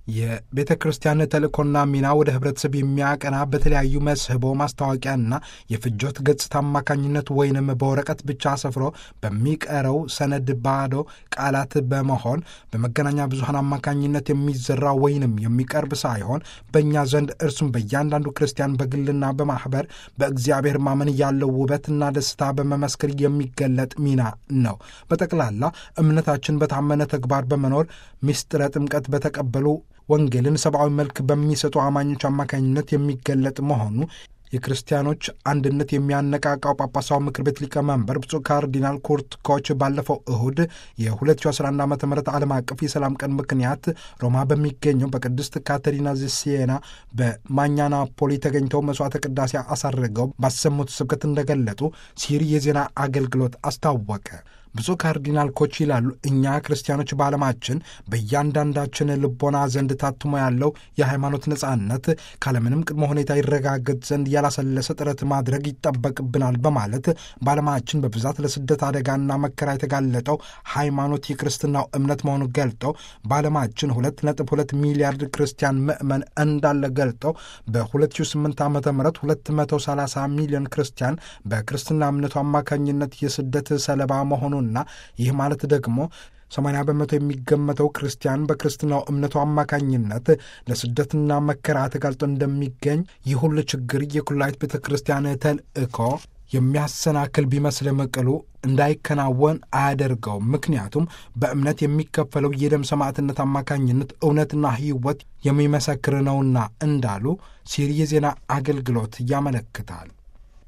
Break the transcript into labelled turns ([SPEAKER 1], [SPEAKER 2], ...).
[SPEAKER 1] የቤተ ክርስቲያን ተልእኮና ሚና ወደ ህብረተሰብ የሚያቀና በተለያዩ መስህቦ ማስታወቂያና የፍጆት ገጽታ አማካኝነት ወይንም በወረቀት ብቻ ሰፍሮ በሚቀረው ሰነድ ባዶ ቃላት በመሆን በመገናኛ ብዙኃን አማካኝነት የሚዘራ ወይንም የሚቀርብ ሳይሆን በእኛ ዘንድ እርሱም በእያንዳንዱ ክርስቲያን በግልና በማኅበር በእግዚአብሔር ማመን ያለው ውበትና ደስታ በመመስከር የሚገለጥ ሚና ነው። በጠቅላላ እምነታችን በታመነ ተግባር በመኖር ምስጢረ ጥምቀት በተቀበሉ ወንጌልን ሰብአዊ መልክ በሚሰጡ አማኞች አማካኝነት የሚገለጥ መሆኑ የክርስቲያኖች አንድነት የሚያነቃቃው ጳጳሳዊ ምክር ቤት ሊቀመንበር ብፁዕ ካርዲናል ኩርት ኮች ባለፈው እሁድ የ2011 ዓ ም ዓለም አቀፍ የሰላም ቀን ምክንያት ሮማ በሚገኘው በቅድስት ካተሪና ዘሲየና በማኛናፖሊ ተገኝተው መስዋዕተ ቅዳሴ አሳርገው ባሰሙት ስብከት እንደገለጡ ሲሪ የዜና አገልግሎት አስታወቀ። ብፁዕ ካርዲናል ኮች ይላሉ፣ እኛ ክርስቲያኖች በዓለማችን በእያንዳንዳችን ልቦና ዘንድ ታትሞ ያለው የሃይማኖት ነጻነት ካለምንም ቅድመ ሁኔታ ይረጋገጥ ዘንድ ያላሰለሰ ጥረት ማድረግ ይጠበቅብናል በማለት በዓለማችን በብዛት ለስደት አደጋና መከራ የተጋለጠው ሃይማኖት የክርስትናው እምነት መሆኑን ገልጠው በዓለማችን ሁለት ነጥብ ሁለት ሚሊያርድ ክርስቲያን ምዕመን እንዳለ ገልጠው በ2008 ዓ ም 230 ሚሊዮን ክርስቲያን በክርስትና እምነቱ አማካኝነት የስደት ሰለባ መሆኑን እና ይህ ማለት ደግሞ 80 በመቶ የሚገመተው ክርስቲያን በክርስትናው እምነቱ አማካኝነት ለስደትና መከራ ተጋልጦ እንደሚገኝ ይህ ሁሉ ችግር የኩላይት ቤተ ክርስቲያን ተልእኮ የሚያሰናክል ቢመስልም ቅሉ እንዳይከናወን አያደርገውም። ምክንያቱም በእምነት የሚከፈለው የደም ሰማዕትነት አማካኝነት እውነትና ሕይወት የሚመሰክር ነውና እንዳሉ ሲሪ የዜና አገልግሎት ያመለክታል።